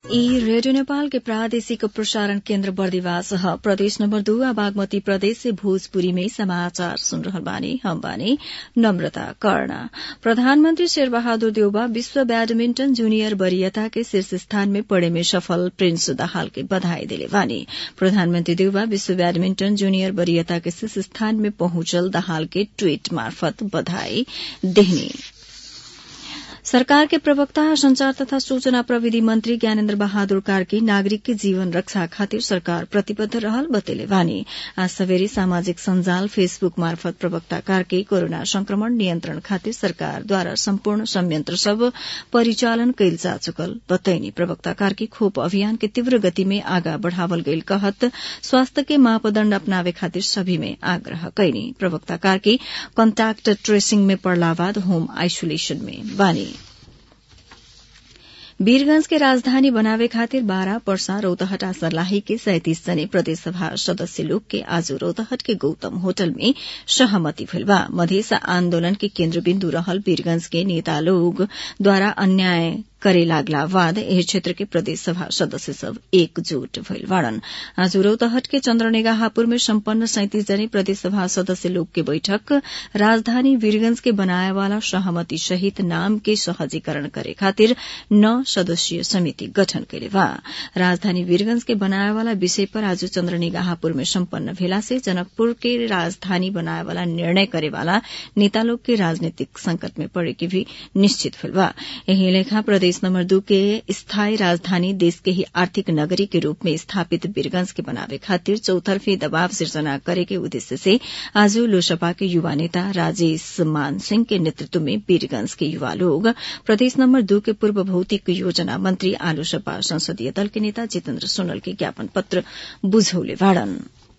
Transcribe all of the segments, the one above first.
ई रेडियो नेपाल के प्रादेशिक प्रसारण केन्द्र बर्दिवास ह प्रदेश नम्बर दू आ बागमती प्रदेश से भोजपुरी में समाचार सुन रहल बानी हम बानी नम्रता कर्ण प्रधानमन्त्री शेरबहादुर देउबा विश्व बैडमिण्टन जूनियर वरीयता के शीर्ष स्थान में पड़े में सफल प्रिंस दाहाल के बधाई दिले बानी प्रधानमन्त्री देउबा विश्व बैडमिण्टन जूनियर वरीयता के शीर्ष स्थान में पहुंचल दाहाल के ट्वीट मार्फत बधाई देहनी सरकार के प्रवक्ता संचार तथा सूचना प्रविधि मंत्री ज्ञानेन्द्र बहादुर कार्की नागरिक के जीवन रक्षा खातिर सरकार प्रतिबद्ध रहल बतेले बानी आज सवेरे सामाजिक संजाल फेसबुक मार्फत प्रवक्ता कार्की कोरोना संक्रमण नियन्त्रण खातिर सरकारद्वारा सम्पूर्ण संयंत्र सब परिचालन कैल जा चुकल बतैनी प्रवक्ता कार्की खोप अभियान के तीव्र गति में आगा बढ़ावल गईल कहत स्वास्थ्य के मापदण्ड अपनावे खातिर सभी में आग्रह कैनी प्रवक्ता कार्की कन्ट्याक्ट ट्रेसिंग में पड़ला बाद होम आइसोलेशन में बानी वीरगंज के राजधानी बनावे खातिर बारह पर्सा रौतहटा सर्लाही के सैतिस जने प्रदेशसभा सदस्य लोग के आज रौतहट के गौतम होटल में सहमति भइल बा मधेस आन्दोलन के केन्द्रबिन्दु रहल वीरगंज के नेता लोग द्वारा अन्याय करे लागला बाद एही क्षेत्र के प्रदेश सभा सदस्य सब एकजुट भइल बाड़न आज रौतहट के चन्द्रनेगाहापुर में सम्पन्न सैतिस जने प्रदेश सभा सदस्य लोग के बैठक राजधानी वीरगंज के बनाए वाला सहमति सहित नाम के सहजीकरण करे खातिर नौ सदस्यीय समिति गठन करे बा राजधानी वीरगंज के बनाए वाला विषय पर आज चन्द्रनिगाहापुर में सम्पन्न भेला से जनकपुर के राजधानी बनाए वाला निर्णय करे वाला नेता लोग के राजनीतिक संकट में पड़े के भी निश्चित भेल बा यही लेखा प्रदेश नंबर दू के स्थायी राजधानी देश के ही आर्थिक नगरी के रूप में स्थापित वीरगंज के बनावे खातिर चौतरफी दबाव सिर्जना करे के उद्देश्य से आज लोसपा के युवा नेता राजेश मान सिंह के नेतृत्व में वीरगंज के युवा लोग प्रदेश नंबर दू के पूर्व भौतिक योजना मंत्री आलोसपा संसदीय दल के नेता जितेन्द्र सोनल के ज्ञापन पत्र बुझौले वाड़न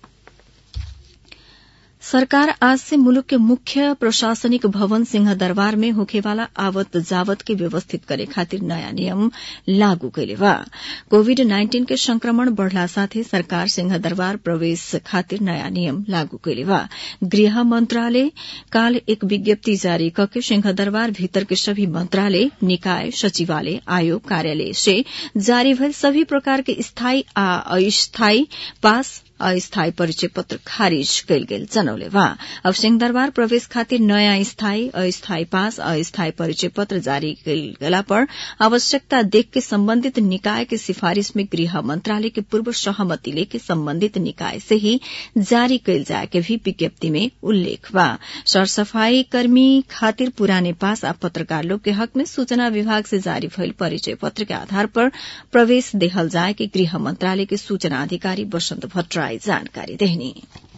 सरकार आज से मुलुक के मुख्य प्रशासनिक भवन सिंह दरबार में होखेवाला आवत जावत के व्यवस्थित करे खातिर नयाँ नियम लागू कैले बा कोविड नाइन्टीन के संक्रमण बढ़ला साथे सरकार सिंह दरबार प्रवेश खातिर नयाँ नियम लागू कैले बा गृह मंत्रालय काल एक विज्ञप्ति जारी करके सिंह दरबार भीतर के सभी मंत्रालय निकाय सचिवालय आयोग कार्यालय से जारी भइल सभी प्रकार के स्थायी आ अस्थायी पास अस्थायी परिचय पत्र खारिज कैल गेल जनौले बा अब सिंहदरबार प्रवेश खातिर नयाँ स्थायी अस्थायी पास अस्थायी परिचय पत्र जारी कैल गेला पर आवश्यकता देख के संबंधित निकाय के सिफारिश में गृह मंत्रालय के पूर्व सहमति लेके संबंधित निकाय से ही जारी कैल जाए के भी विज्ञप्ति में उल्लेख बा सरसफाई कर्मी खातिर पुराने पास आ पत्रकार लोग के हक में सूचना विभाग से जारी भइल परिचय पत्र के आधार पर प्रवेश देहल जाए के गृह मंत्रालय के सूचना अधिकारी वसंत भट्टराई जानकारी देहनी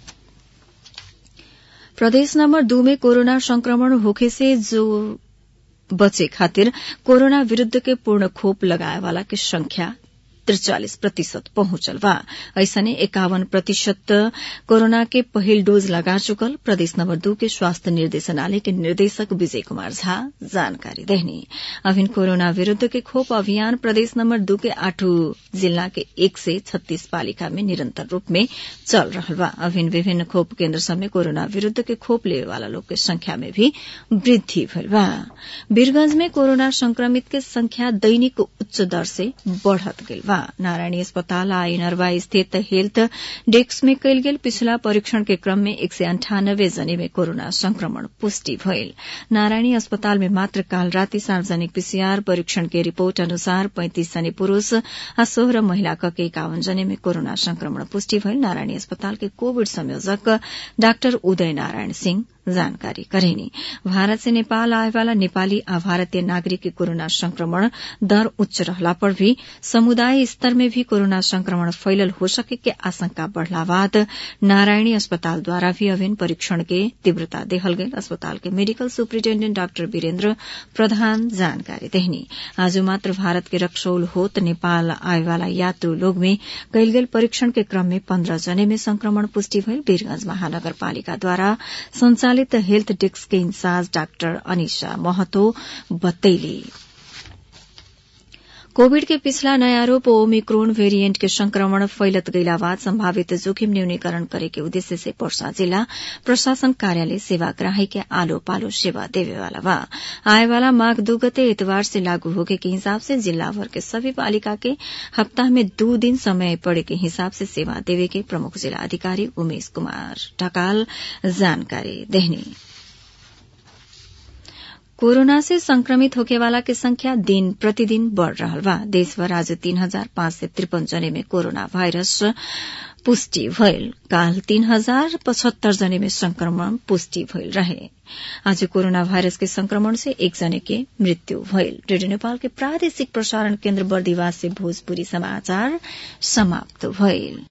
प्रदेश नंबर दू में कोरोना संक्रमण होखे से जो बचे खातिर कोरोना विरूद्ध के पूर्ण खोप लगाए वाला के संख्या त्रिचालिस प्रतिशत पहुंचल बा ऐसने एकावन प्रतिशत कोरोना के पहिल डोज लगा चुकल प्रदेश नंबर दू के स्वास्थ्य निर्देशनालय के निर्देशक विजय कुमार झा जानकारी देहनी अभिन कोरोना विरूद्ध के खोप अभियान प्रदेश नंबर दू के आठों जिला के एक से छत्तीस पालिका में निरंतर रूप में चल रहा बा अभिन विभिन्न खोप केन्द्र सब में कोरोना विरूद्ध के खोप लेवे वाला लोग के संख्या में भी वृद्धि भइल बा वीरगंज में कोरोना संक्रमित के संख्या दैनिक उच्च दर से बढ़त गइल बा नारायणी अस्पताल आ इनरवा स्थित हेल्थ डेस्क में कयल गेल पिछला परीक्षण के क्रम में एक सय अंठानब्बे जने में कोरोना संक्रमण पुष्टि भइल नारायणी अस्पताल में मात्र काल राति सार्वजनिक पीसीआर परीक्षण के रिपोर्ट अनुसार पैंतिस जने पुरूष आ सोह्र महिला क के एकावन जने में कोरोना संक्रमण पुष्टि भइल नारायणी अस्पताल के कोविड संयोजक डाक्टर उदय नारायण सिंह जानकारी करेनी भारत से नेपाल आए वाला नेपाली आ भारतीय नागरिक के कोरोना संक्रमण दर उच्च रहला पर भी समुदाय स्तर में भी कोरोना संक्रमण फैलल हो सके के आशंका बढ़ला बाद नारायणी अस्पताल द्वारा भी अभिन्न परीक्षण के तीव्रता देहल गई अस्पताल के मेडिकल सुप्रिंटेंडेंट डाक्टर वीरेन्द्र प्रधान जानकारी देहनी आज मात्र भारत के रक्सौल होत नेपाल आए वाला यात्रु लोग में कयल गेल परीक्षण के क्रम में पन्द्रह जने में संक्रमण पुष्टि भइल वीरगंज महानगरपालिका द्वारा संचालित हेल्थ डेस्क के इंचार्ज डाक्टर अनिशा महतो बतैली कोविड के पिछला नयाँ रूप ओमिक्रोन वेरिएंट के संक्रमण फैलत गईला बाद संभावित जोखिम न्यूनीकरण करे के उद्देश्य से पर्सा जिला प्रशासन कार्यालय सेवाग्राही के आलो पालो सेवा देवे वाला बा आए वाला माघ दू गते इतवार से लागू होगे के हिसाब से जिला भर के सभी पालिका के हफ्ता में दो दिन समय पड़े के हिसाब से सेवा देवे के प्रमुख जिला अधिकारी उमेश कुमार ढकाल जानकारी देहनी कोरोना से संक्रमित होके वाला के संख्या दिन प्रतिदिन बढ़ रहा बा देशभर आज तीन हजार पाँच सय त्रिपन जने में कोरोना भाइरस पुष्टि भइल काल तीन हजार पचहत्तर जने में संक्रमण पुष्टि भइल रहे आज कोरोना भाइरस के संक्रमण से एक जने के मृत्यु भइल रेडियो नेपाल के प्रादेशिक प्रसारण केन्द्र बर्दिवास से भोजपुरी समाचार समाप्त भइल